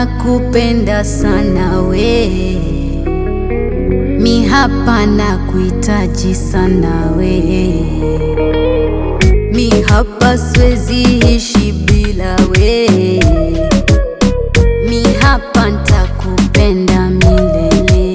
nakupenda sana we, mi hapa nakuhitaji sana we, mi hapa siwezi ishi bila we, mi hapa ntakupenda milele.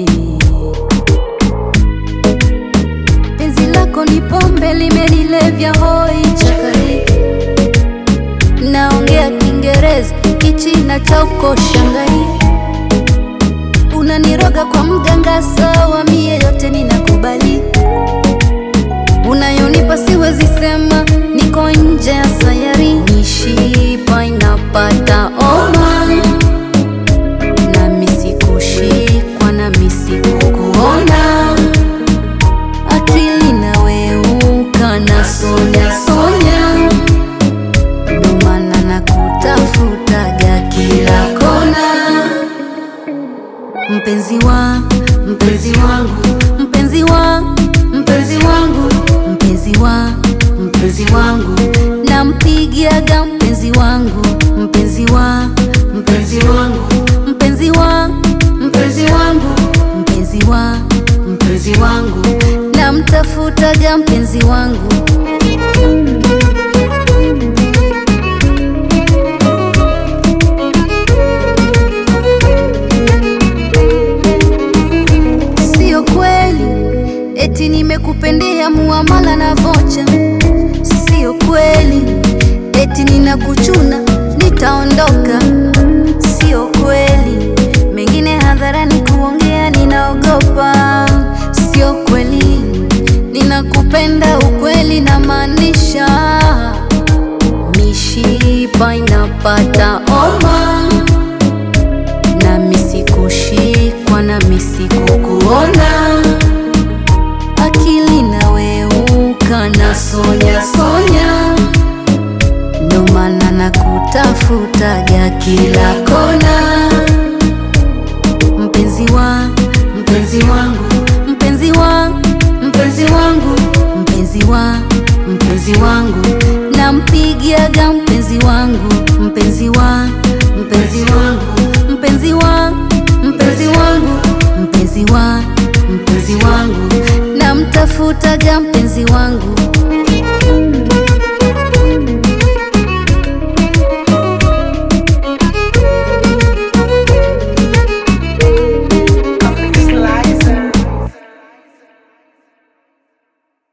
Penzi lako ni pombe limenilevya hoi chakari, naongea Kiingereza kichina cha uko Shangai, unaniroga kwa mganga sawa, mie yote ninakubali, unayonipa siwezi sema, niko nje ya sayari, mishipa inapata oma, nami sikushikwa nami sikukuona akili naweuka na sonya sonya, ndo maana nakutafutaga kila kona. Mpenzi wa mpenzi wangu, mpenzi wa mpenzi wangu, mpenzi wa mpenzi wangu, nampigiaga mpenzi wangu, mpenzi wa mpenzi wangu, mpenzi wa mpenzi wangu, mpenzi wa mpenzi wangu, namtafutaga mpenzi wangu. Sio kweli eti nimekupendea muamala na vocha, sio kweli eti ninakuchuna nitaondoka, sio kweli mengine hadharani kuongea ninaogopa, sio kweli ninakupenda ukweli na maanisha, mishipa inapata oma nami sikushikwa nami sikukuona, akili naweuka na sonya sonya, ndo maana nakutafutaga kila kona. Mpenzi wa mpenzi wangu, mpenzi wa mpenzi wangu, mpenzi wa mpenzi wangu, nampigiaga mpenzi wangu, mpenzi wa mpenzi wangu, mpenzi wa mpenzi wangu, mpenzi wa mpenzi wangu, namtafutaga mpenzi wangu.